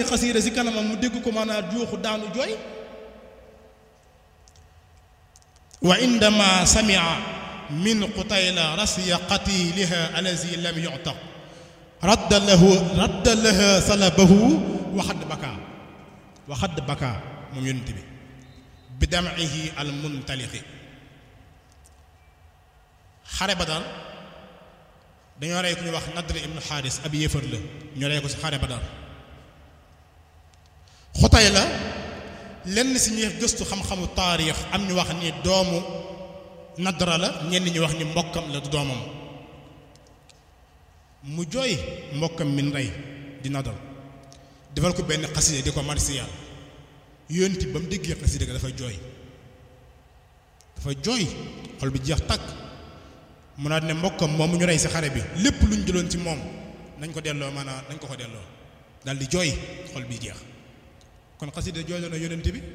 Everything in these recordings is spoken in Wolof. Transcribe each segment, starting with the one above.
xasiida si kanamam mu dégg ko maanaam juuxu daanu jooy wa indama samia min qutayla rasiya qatiliha alazi lam yu'taq radda lahu radda laha salabahu waxad baka waxad baka moom yonent bi bi dam'ihi al muntaliqi xare Badar dañoo rey ku ñu wax Nadr ibnu Xaaris ab yéefar la ñu rey ko ci xare Badar xutay la lenn ci ñi gëstu xam-xamu taarix am ñu wax ni doomu Nadra la ñenn ñi wax ni mbokkam la du doomam mu jooy mbokkam min rey di Nadr defal ko benn xasida di ko marsiyal yonti ba mu déggee xasida ga dafa jooy dafa jooy xol bi jeex takk mu naat ne mbokkam moom mu ñu rey ci xare bi lépp lu ñu jëloon ci moom nañ ko delloo maanaam nañ ko ko delloo daal di jooy xol bi jeex kon xasida jooyloo na yonent bi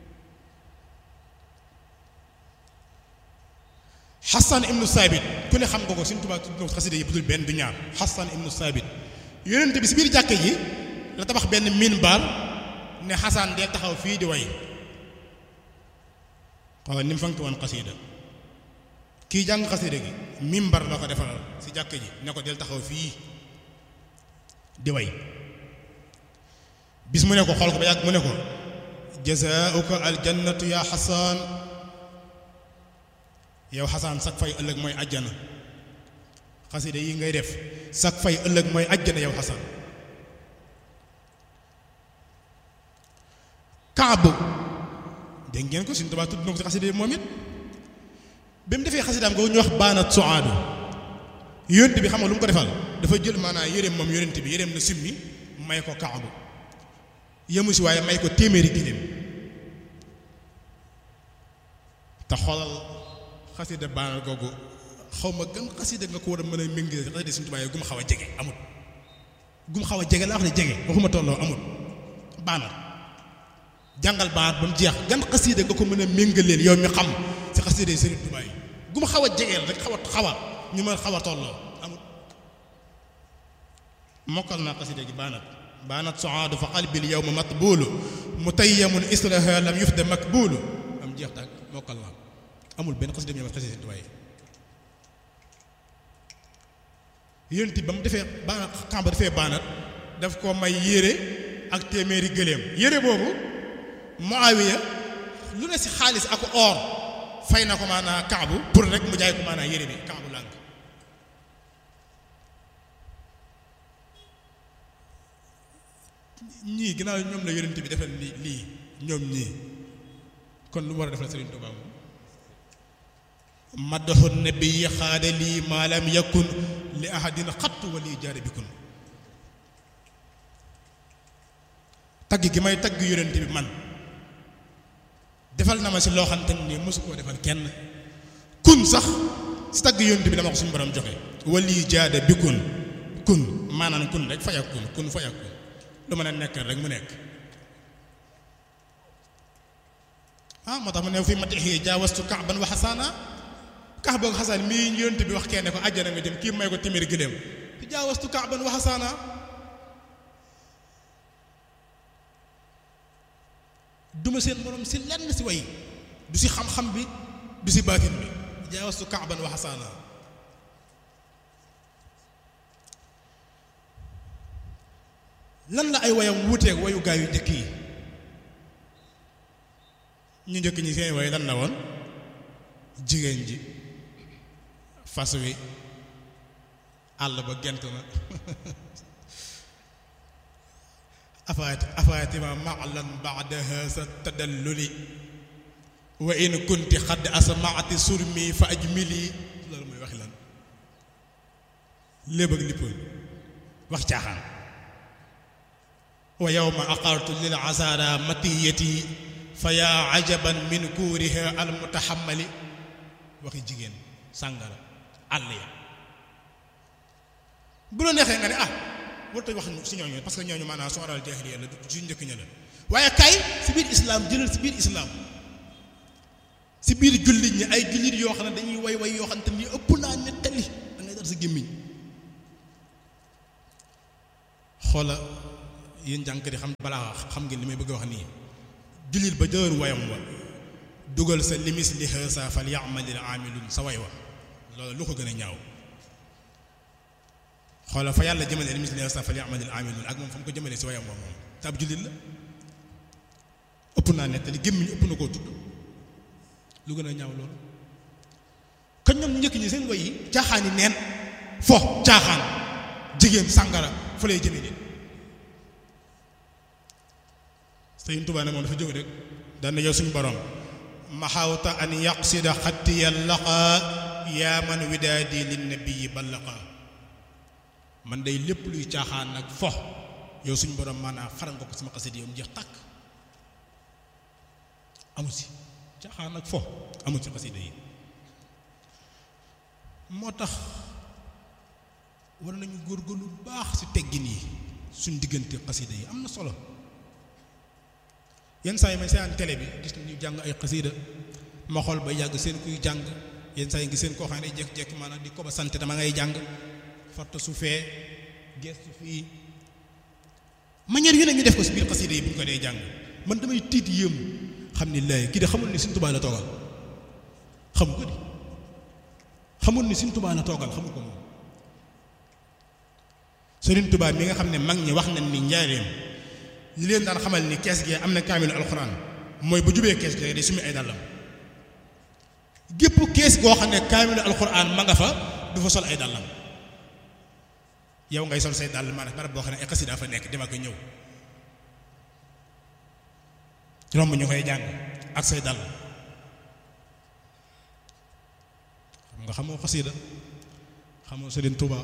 Hassan ibnu Saabit ku ne xam nga ko suñu tubaab tudd na ko xasida yi budul benn du ñaar Hassan ibnu Saabit yonent bi ci biir jàkke ji la tabax benn minbar ne Hassan dee taxaw fii di way waaw ni mu fank woon xasida kii jàng xasida gi mimbar la ko defaral ci jàkk ji ne ko del taxaw fii di way bis mu ne ko xool ko ba yàgg mu ne ko jazaauka aljannatu ya xasaan yow xasaan sag fay ëllëg mooy ajjana xasida yi ngay def sag fay ëllëg mooy ajjana yow xasaan kaabu dégg ngeen ko suñu tubaab tudd na ko ci xasida yi moom it bi mu defee xasidaam ko ñu wax baanat suaadu yonent bi xam nga lu mu ko defal dafa jël maanaam yéreem moom yonent bi yéreem na simmi may ko kaabu yemu si waaye may ko téeméeri giléem te xoolal xasida baanat googu xaw ma gën xasida nga ko war a mën a méngale xasida suñu tubaab yi gum xaw a jege amut gum xaw a jege laa wax ne jege waxuma tolloo amut baanat jàngal baanat ba mu jeex gan xasida nga ko mën a méngaleel yow mi xam ci xasida yi Sëriñ Tuubaa yi gu ma xaw a jegeel rek xaw a xaw a ñu mën xaw a tolloo amul mokkal naa xasida gi baanat baanat soaadu fa qalbil yawma matbuulu mutayyamun islaha lam yufda makbuulu am jeex tàkk mokkal naa amul benn xasida bi ñëw xasida Sëriñ Tuubaa yi yénti ba mu defee baanat xam ba defee baanat daf ko may yére ak téeméeri gëléem yére boobu Muawiya lu ne ci xaalis ak or fay na ko maanaa kaabu pour rek mu jaay ko maanaa yére bi kaabu lànk ñii ginnaaw ñoom la yonent bi defal lii lii ñoom ñii kon lu mu war a defal Sëriñ Tuubaa moom maddaxu nabi xaada lii maa lam yakun li ahadin xattu wa lii jaare bikun tagg gi may tagg yonent bi man defal na ma si loo xamante ni mosu koo defal kenn kun sax si tagg yonent bi dama ko suñu borom joxe wali jaada bi kun kun maanaam kun rek faya kun kun faya kun lu mën a nekk rek mu nekk ah moo tax mu ne fi matixi jaawastu kaaban wa xasaana kax boog xasaan mii yonent bi wax kenn ko àjjana nga jëm kii may ko téeméeri gëléem jaawastu kaaban wa xasaana duma seen morom si lenn si way du si xam-xam bi du si baatin bi jaawastu kaaban wa xasaana lan la ay wayam wuuteeg wayu gaa yu njëkk yi ñu njëkk ñi seen way lan la woon jigéen ji fas wi àll ba gent na afaati afaatima maalan baadaha sa tadalluli wa in kunti xadd asmaati surmi fa ajmili loolu mooy waxi lan léeb ak lippoon wax caaxaan wa yowma aqartu lil asara matiyati fa yaa ajaban min kuuriha al mutaxamali waxi jigéen sàngara àll ya bu la neexee nga ne ah warut wax si ñooñu parce que ñooñu maanaam sooral jaahiliya la du njëkk ña la waaye kay si biir islam jëlal si biir islam si biir jullit ñi ay jullit yoo xam ne dañuy way way yoo xam te ni ëpp naa nettali da ngay dar sa gémmiñ xoola yéen jànkat yi xam balaa xam ngeen li may bëgg a wax nii jullit ba jëër wayam wa dugal sa limis li xësa fal ya'malil amilun sa way wa loolu lu ko gën a ñaaw xoola fa yàlla jëmale limis li xësa fal ya'malil amilun ak moom fa mu ko jëmale si wayam wa moom te ab jullit la ëpp naa nettali gémmiñ ëpp na koo tudd lu gën a ñaaw loolu kon ñoom njëkk ñi seen way yi caaxaan yi neen fo caaxaan jigéen sàngara fa lay jëme nit Sëriñ Tuubaa ne moom dafa jóg rek daan na yow suñu borom maxawta an yaqsida xattiya laqa yaa man widaadi linnabii ballaqa man day lépp luy caaxaan nag fo yow suñu borom maanaam faral nga ko sama xasida yow mu jeex tàkk amu si caaxaan nag fo amu si xasida yi moo tax war nañu góorgóorlu lu baax ci teggin yi suñ diggante xasida yi am na solo yenn saa yi may seetaan télé bi gis nañu jàng ay xasida ma xool ba yàgg seen kuy jàng yenn saa yi ngi seen koo xam ne jekk-jekk maanaam di ko ba sant dama ngay jàng farta su fee gestu fii manière yu ne ñu def ko ci biir xasida yi bu ñu ko dee jàng man damay tiit yéem xam ni laay kii de xamul ni Sëriñ Tuubaa la toogal xamu ko di xamul ni Sëriñ Tuubaa la toogal xamu ko moom Sëriñ Tuubaa mi nga xam ne mag ñi wax nañ ni njaareem li leen daan xamal ni kees gi am na kaamilu alxuraan mooy bu jubee kees gi day sumi ay dàllam gépp kees goo xam ne kaamilu alxuraan ma nga fa du fa sol ay dàllam yow ngay sol say dàll maanaam barab boo xam ne ay xasida fa nekk dama ko ñëw romb ñu koy jàng ak say dàll xam nga xamoo xasida xamoo Sëriñ Tuubaa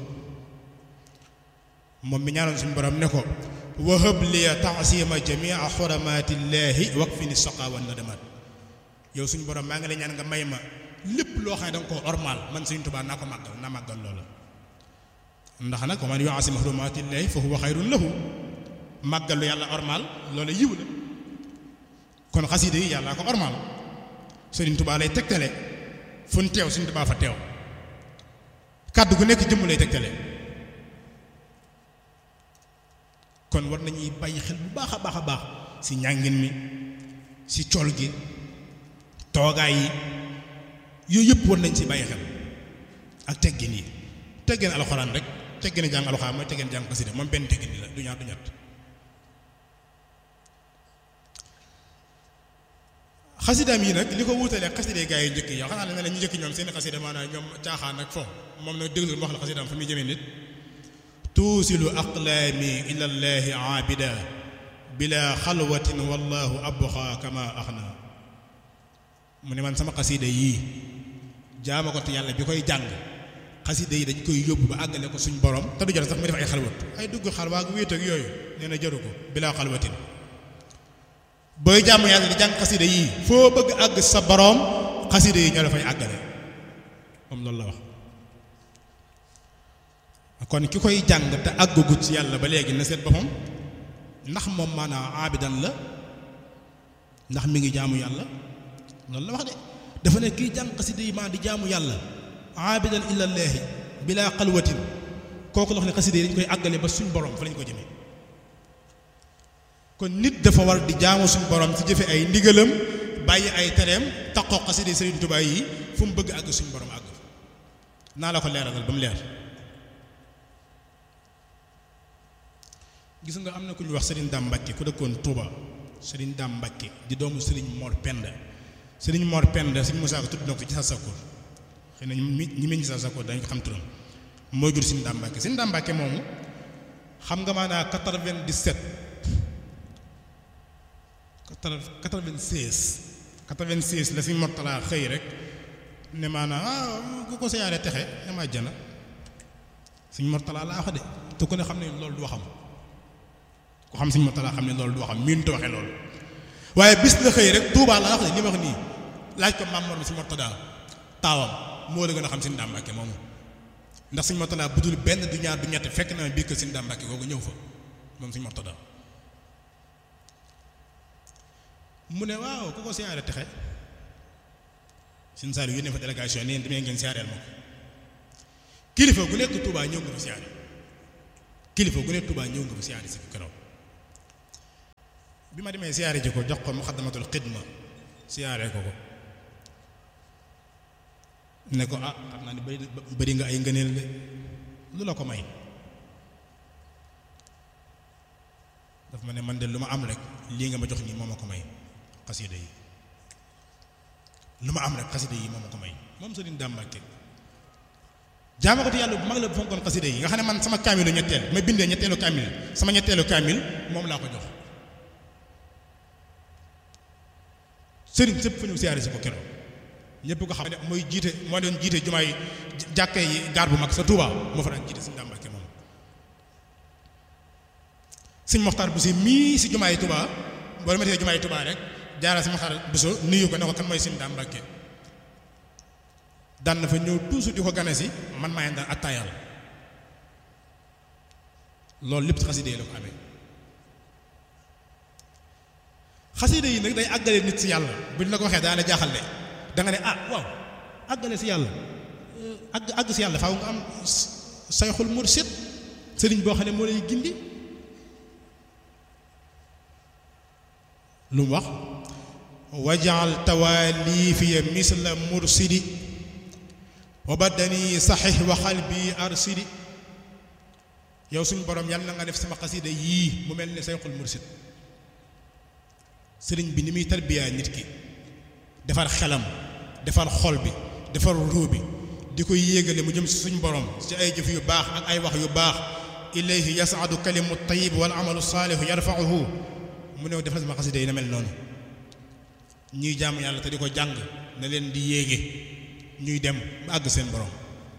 moom mi ñaanoon suñu borom ne ko wahab liya taasima jamia xuramaatillahi wakfini saqa wa nadamat yow suñu borom maa ngi lay ñaan nga may ma lépp loo xam ne da nga koo ormal man Sëriñ Tuubaa naa ko màggal naa màggal loola ndax nag wa man yuasim xuramaatillahi fa huwa xayrun lahu màggal lu yàlla ormal loola yiw la kon xasida yi yàlla ko ormal Sëriñ Tuubaa lay tegtale fu ñu teew Sëriñ Tuubaa fa teew kàddu gu nekk jëmm lay tegtale kon war nañuy bàyyi xel bu baax a baax a baax ci njàngin mi ci col gi toogaay yi yooyu yëpp war nañ ci bàyyi xel ak teggin yi teggin alxuraan rek teggin jàng alxuraan mooy teggin jàng xasida moom benn teggin la du ñaar du ñett xasidaam yi nag li ko wuutalee xasida gaa yi njëkk yi yow xanaa ne ne ñu njëkk ñoom seen xasida maanaam ñoom caaxaan ak fo moom nag déglu ma wax la xasidaam fa muy jëmee nit tuusilu aqlaami ila llahi aabida bila xalwatin wallahu abqa kama axna mu ne man sama xasida yii jaama ko te yàlla bi koy jàng xasida yi dañ koy yóbbu ba àggale ko suñ borom te du jar sax mu def ay xalwat ay dugg xalwaa ak wéet ak yooyu nee na jaru ko bila xalwatin booy jàmm yàlla di jàng xasida yii foo bëgg àgg sa borom xasida yi ñoo la fay àggale moom loolu la wax kon ki koy jàng te àggagut ci yàlla ba léegi na seet boppam ndax moom maanaam aabidan la ndax mi ngi jaamu yàlla loolu la wax de dafa ne kiy jàng xasida yi maa di jaamu yàlla aabidan illallaahi bila xalwatin kooku la wax ne xasida yi dañ koy àggale ba suñ borom fa lañ ko jëmee kon nit dafa war di jaamu suñ borom ci jëfe ay ndigalam bàyyi ay tereem taqoo xasida yi Sëriñ Tuubaa yi fu mu bëgg àgg suñ borom àgg naa la ko leeralal ba mu leer gis nga am na ku ñu wax Serigne Dame Mbacke ku dëkkoon Touba Serigne Dame Mbacke di doomu Serigne Mor Penda Serigne Mor Penda Serigne Moussa ko tudd na ko ci sa sakkoor xëy na ñi ñi meññ sa sakkoor dañ ko xam turam moo jur Serigne Dame Mbacke Serigne Dame Mbacke moomu xam nga maanaa 97 96 96 la Serigne Mortala xëy rek ne maanaa ah ku ko siyaare texe dama jana Serigne Mortala laa wax de te ku ne xam ne loolu du waxam ku xam Sëriñ Mortala xam ne loolu du waxam miin te waxee loolu waaye bis la xëy rek Touba laa wax de li ma wax nii laaj ko maam Mor mi Sëriñ Mortala taawam moo la gën a xam Sëriñ Dame Mbacke moomu ndax Sëriñ Mortala bu dul benn du ñaar du ñett fekk na bii que Sëriñ Dame Mbacke googu ñëw fa moom Sëriñ Mortala mu ne waaw ku ko siyaare texe Sëriñ Saliou yónnee fa délégation nii demee ngeen siyaareel ma ko kilifa gu nekk Touba ñëw nga fa siyaare kilifa gu nekk Touba ñëw nga fa siyaare si keroog bi ma demee siyaare ji ko jox ko muxaddamatul xidma siyaare ko ko ne ko ah xam naa ni bëri bëri nga ay ngëneel de lu la ko may daf ma ne man de lu ma am rek lii nga ma jox nii moo ma ko may xasida yi lu ma am rek xasida yi moo ma ko may moom Sëriñ Daam Mbàkke jaama ko te yàlla bu mag la bu fonkoon xasida yi nga xam ne man sama kaamilu ñetteel ma bindee ñetteelu kaamil sama ñetteelu kaamil moom laa ko jox sëriñ sëpp fa ñëw siyaare si ko keroog ñëpp ko xam ne mooy jiite moo doon jiite jumaay jàkke yi gaar bu mag sa Touba moo fa daan jiite Sëriñ Daam Mbàkke moom sëñ Moxtaar bu si mii si jumaay Touba boo demetee jumaay Touba rek jaaral si Moxtaar bu so nuyu ko ne ko kan mooy Sëriñ Daam Mbàkke daan na fa ñëw toujours di ko gane si man maa ngi daan attaayal loolu lépp ci xaside yi la ko amee xaside yi nag day àggale nit si yàlla buñ la ko waxee daana jaaxal ne da nga ne ah waaw àggale si yàlla àgg àgg si yàlla faaw nga am sayxul mursid sëriñ boo xam ne moo lay gindi lu mu wax wajaal tawaalifiya misla mursidi wa badani saxix wa xalbi arsidi yow suñu borom yàlla na nga def sama xasida yii mu mel ne sayxul mursid sëriñ bi ni muy tarbiyaa nit ki defar xelam defar xol bi defar ruu bi di koy yéegale mu jëm si suñu borom ci ay jëf yu baax ak ay wax yu baax ilayhi yasaadu kalimu tayib wal amalu saalihu yarfauhu mu ne defal sama xasida yi na mel noonu ñuy jàmm yàlla te di ko jàng na leen di yéege ñuy dem ba àgg seen borom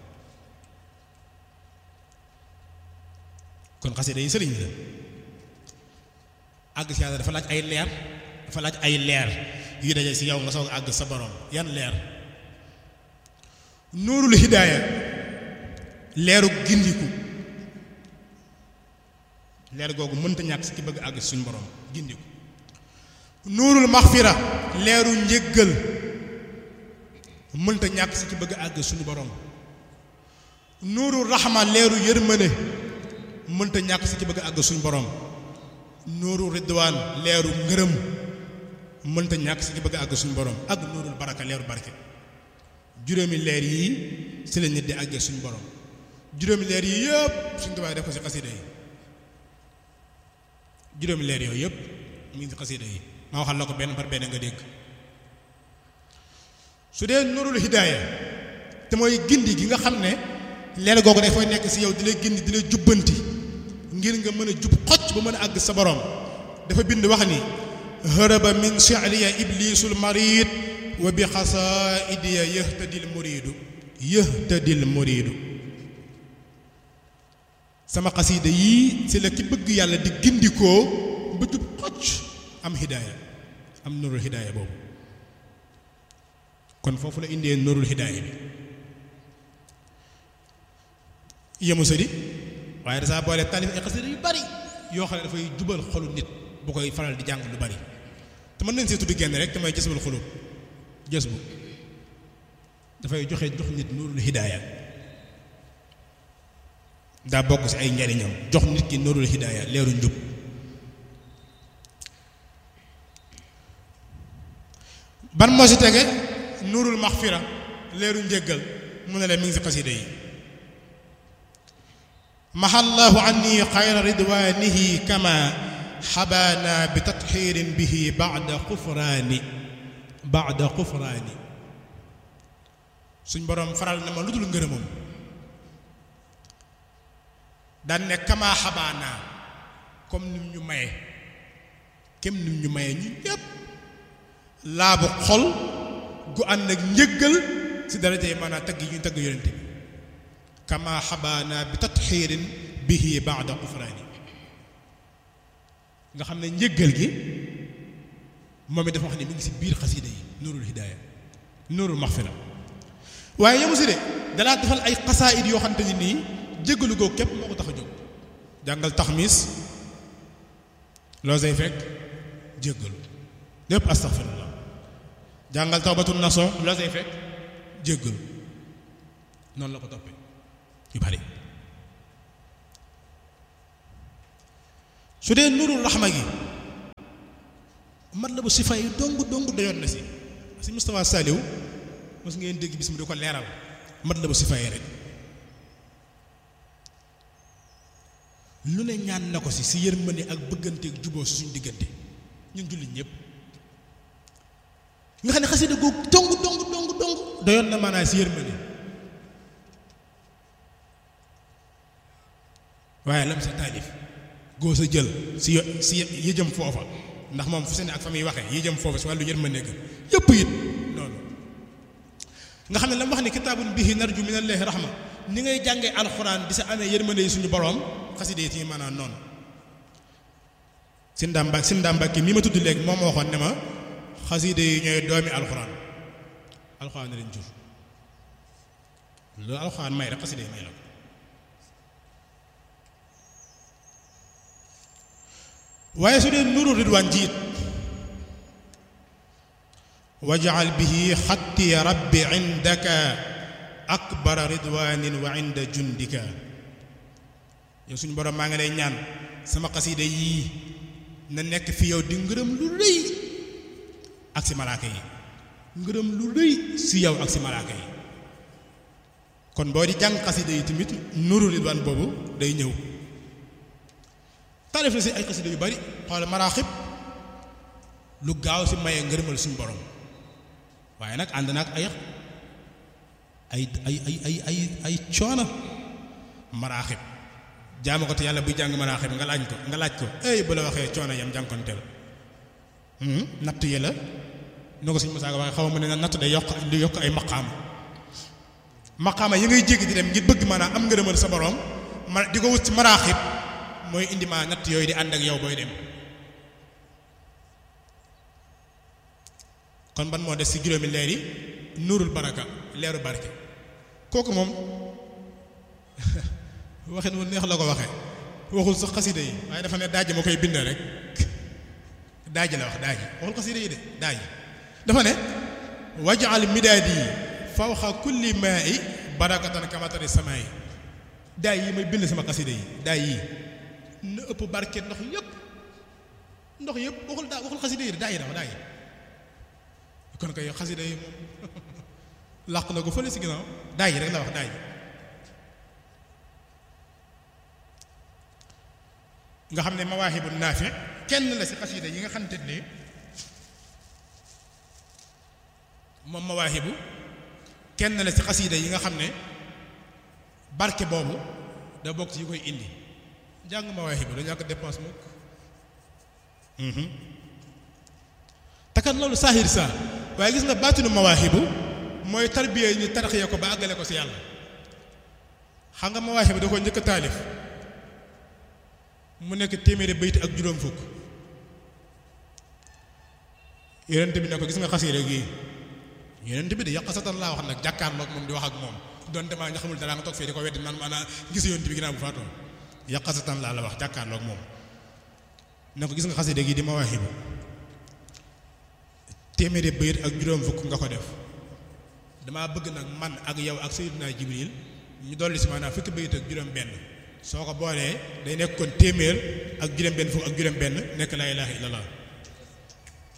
kon xasida yi sëriñ la àgg si yàlla dafa laaj ay leer dafa laaj ay leer yu daje si yow nga soog àgg sa borom yan leer nuurul hidaaya leeru gindiku leer googu mënta ñàkk si ki bëgg àgg si suñu borom gindiku nuurul maxfira leeru njëggal mënta ñàkk si ki bëgg àgg suñu borom nuurul raxma leeru yërmande mënta ñàkk si ki bëgg àgg suñu borom nuuru ridwaan leeru ngërëm mënta ñàkk si ki bëgg àgg suñu borom ak nuurul baraka leeru barke juróomi leer yii si la nit di àggee suñu borom juróomi leer yii yëpp suñu tubaab def ko si xasida yi juróomi leer yooyu yëpp mu ngi si xasida yi ma waxal la ko benn par benn nga dégg su dee nuurul hidaaya te mooy gindi gi nga xam ne leer googu dafay nekk si yow di la gindi di la jubbanti ngir nga mën a jub xocc ba mën a àgg sa borom dafa bind wax ni hërëba min shi'riya iblisul marid wa bi xasaidiya yëhtadil muriidu yëhtadil muriidu sama xasiida yii si la ki bëgg yàlla di gindikoo ba jub xocc am hidaaya am nurul hidaaya boobu kon foofu la indee nurul hidaaya bi yemu sa di waaye dasaa boole taalif ay xasida yu bari yoo xam ne dafay jubal xolu nit bu koy faral di jàng lu bari te mën nañ see tudd génn rek te mooy jësbul xulub jës bu dafay joxe jox nit nuurul hidaaya daa bokk ci ay njariñam jox nit ki nuurul hidaaya leeru njub ban moo ci tege nuurul maxfira leeru njéggal mu ne leen mi ngi ci xasida yi maxallahu anni xayra ridwaanihi kama xabaana bi tatxiirin bihi baada xufraani baada xufraani suñ boroom faral na ma lu dul ngërëmam daan ne kama xabaana comme nim ñu maye kem nim ñu maye ñu ñépp laabu xol gu ànd ak njëggal si daraja yi maanaam tagg yi ñu tagg yonente bi kama xabaana bi tatxiirin bihi baada xufraani nga xam ne njëggal gi moom it dafa wax ne mi ngi si biir xasida yi nuurul hidaaya nuurul maxfira waaye yemu si de dalaa defal ay xasaayid yoo xamante ni nii jéggalu googu képp moo ko tax a jóg jàngal taxmis loo say fekk jéggalu lépp astaxfirullah jàngal tawbatul naso loo say fekk jéggalu noonu la ko toppee yu bari su dee nurul raxma gi mat la bu sifa yi dong dong doyoon na si si Moustapha Saliou mos ngeen dégg bis mu di ko leeral mat la bu sifa yi rek lu ne ñaan na ko si si yërmande ak bëggante ak juboo si suñu diggante ñun jullit ñëpp nga xam ne xasida googu dong dong dong dong doyoon na maanaam si yërmande waaye lam sa taalif góor sa jël si yo si yëjëm foofa ndax moom fu seen ak fa muy waxee yëjëm foofa si wàllu yërmande ga yëpp it noonu nga xam ne la mu wax ne kitaabun bihi narju minallahi rahma ni ngay jàngee alxuraan di sa amee yërmande yi suñu boroom xasida yi ci maanaam noonu sin daam sin daam Mbàkke mi ma tudd léegi moom ma waxoon ne ma xasida yi ñooy doomi alxuraan alxuraan na leen jur loolu alxuraan may rek xasida yi may la ko waaye su dee nuru ridwaan jiit wajal bihi xatti rabbi indaka akbara ridwanin wa inda jundika yow suñu borom maa ngi lay ñaan sama xasida yii na nekk fi yow di ngërëm lu rëy ak si malaaka yi ngërëm lu rëy si yow ak si malaaka yi kon boo di jàng xasida yi tamit nuru ridwaan boobu day ñëw taalif na si ay xasida yu bari xool maraaxib lu gaaw si maye ngërëmal suñu borom waaye nag ànd naag ay ay ay ay ay ay ay coono maraaxib jaamu ko te yàlla buy jàng maraaxib nga laaj ko nga laaj ko ey bu la waxee coono yam jànkonteel natt yi la noo ko suñu Musaa waxee xaw ma ne natt day yokk lu yokk ay maqaama maqaama yi ngay jéggi di dem ngir bëgg maanaam am ngërëmal sa borom ma di ko wut ci maraaxib mooy indi maa natt yooyu di ànd ak yow booy dem kon ban moo des ci juróomi leer yi nuurul baraka leeru barke kooku moom waxin wu neex la ko waxee waxul sax xasida yi waaye dafa ne daaj ma koy bind rek daaj la wax daaj waxul xasida yi de daaj dafa ne wajal midaadi fawxa kulli maa'i barakatan kamatari samaa'i daay yi may bind sama xasida yi daay yi na ëpp barke ndox yëpp ndox yëpp waxul daa waxul xasida yi de daay yi dafa daay yi kon kay xasida yi moom làq na ko fële si ginnaaw daay yi rek la wax daay yi nga xam ne mawaahibu naafi kenn la si xasida yi nga xamante ne moom mawaahibu kenn la si xasida yi nga xam ne barke boobu da bokk ci yi koy indi jàng mawaahibu dañu ñàkk dépense mukk takat loolu saahir saa waaye gis nga baatinu mawaahibu mooy tarbiya yi ñu tarxiya ko ba àggale ko si yàlla xam nga mawaahibu da ko njëkk a taalif mu nekk téeméeri bayt ak juróom fukk yonent bi ne ko gis nga xasiida gi yonent bi de yàq satan laa wax nag jàkkaarloog moom di wax ak moom donte maa nga xamul dara nga toog fee di ko weddi naan maanaam gis yonent bi ginnaaw bu faatoon yàq satan laa la wax jàkkaarloog moom ne ko gis nga xasiida gi di mawaahibu téeméeri bayt ak juróom fukk nga ko def damaa bëgg nag man ak yow ak Sayyidina Jibril ñu dolli si maanaam fukki bayt ak juróom benn soo ko boolee day nekk kon téeméer ak juróom benn fukk ak juróom benn nekk laa ilaaha illallah